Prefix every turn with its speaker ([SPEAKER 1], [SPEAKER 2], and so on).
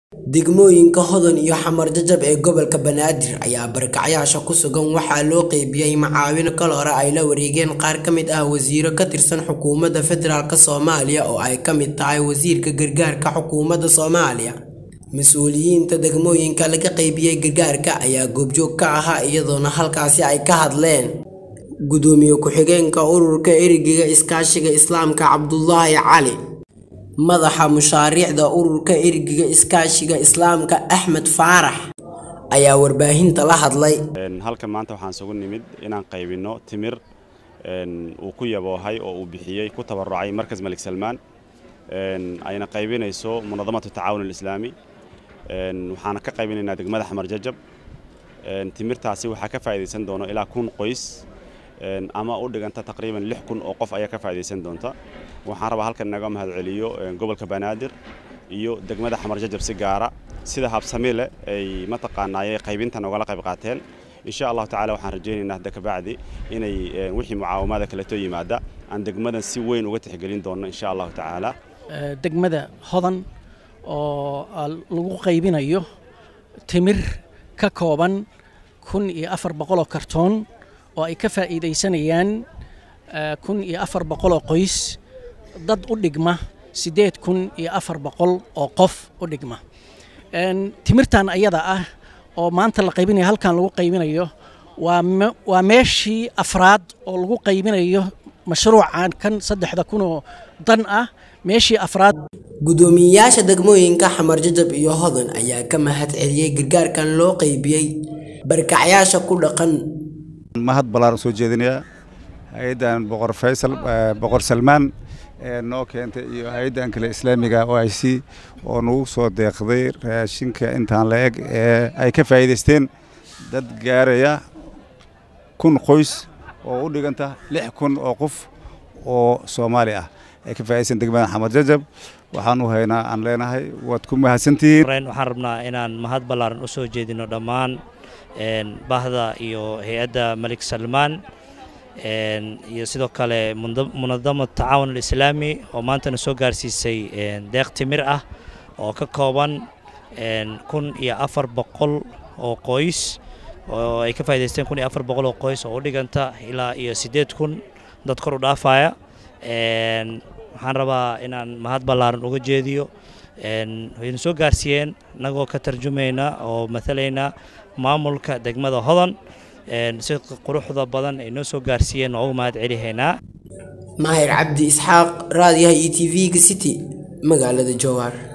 [SPEAKER 1] Degmooyinka Hodan iyo Xamar Jajab ee gobolka Banaadir ayaa barakacayaasha ku sugan waxaa loo qaybiyay macaawin kal hore ay la wareegeen qaar ka mid ah wasiirro ka tirsan xukuumadda federaalk Soomaaliya oo ay ka mid tahay wasiirka gargaarka xukuumadda Soomaaliya. Mas'uuliyiinta degmooyinka laga qaybiyay gargaarka ayaa goobjoog ka ahaa iyadoona halkaasi ay ka hadleen. Gudoomiye ku-xigeenka Ururka Erayga Iskaashiga Islaamka Cabdulaahi Cali, Madaxa Mashaariicda Ururka Erayga Iskaashiga Islaamka Axmed Faarax ayaa warbaahinta la hadlay.
[SPEAKER 2] halkan maanta waxaan isugu nimid inaan qaybino timir uu ku yaboohay oo uu bixiyey ku tabarucay markas malik salmaan ayna qaybinayso munadamatu tacaawun alislaami waxaana ka qaybinaynaa degmada xamar jajab timirtaasi waxaa ka faa'iidaysan doono ilaa kun qoys ama u dhiganta taqriiban lix kun oo qof ayaa ka faa'iidaysan doonta waxaan rabaa halkan inaga mahadceliyo gobolka banaadir iyo degmada xamar jajab si gaara sida habsami leh ay mataqaanaaye qaybintan ogala qayb qaateen insha allahu tacaala waxaan rajaynaynaa hadda kabacdi inay wixii mucaawamada kaleto yimaada aan degmadan si weyn uga tixgelin doono insha allahu tacaala
[SPEAKER 3] degmada hodan oo lagu qaybinayo timir ka kooban kun iyo afar boqoloo kartoon oo ay ka faa'iidaysanayaan kun iyo afar boqoloo qoys dad u dhigma siddeed kun iyo afar boqol oo qof u dhigma timirtan ayada ah oo maanta la qaybinayo halkan lagu qaybinayo waa meeshii afraad oo lagu qaybinayo mashruucan kan saddexda kunoo dan ah meeshii afraad
[SPEAKER 1] Gudoomiyayaasha degmooyinka Xamar Jajab iyo Hodan ayaa ka mahad celiyay gargaarkan loo qaybiyay barakacayaasha ku dhaqan
[SPEAKER 4] mahad ballaaran soo jeedinayaa hay-addan boqor faysal boqor salmaan ee noo keentay iyo hay-addan kale islaamiga o i c oo nagu soo deeqday raashinka intaan la eg ee ay ka faa'iidaysteen dad gaaraya kun qoys oo u dhiganta lix kun oo qof oo soomaali ah ay ka faa'iidaysan degmada xamar jajab waxaan u haynaa aan leenahay waad ku mahadsantihiin
[SPEAKER 5] waxaan rabnaa inaan mahad ballaaran u soo jeedino dhammaan bahda iyo hay-adda malik salmaan iyo sidoo kale munadamad tacaawun alislaami oo maantana soo gaarsiisay deeq timir ah oo ka kooban kun iyo afar boqol oo qoys oo ay ka faa'idaysteen kun iyo afar boqol oo qoys oo u dhiganta ilaa iyo siddeed kun dad kor u dhaafaya waxaan rabaa inaan mahad ballaaran uga jeediyo wayna soo gaarsiiyeen innagoo ka tarjumayna oo matalayna maamulka degmada hodan si quruxda badan ay noo soo gaarsiiyeen oo uga mahad celihaynaa
[SPEAKER 1] Mahir Cabdi Isxaaq raadiyaha e t v-ga City magaalada Jowhar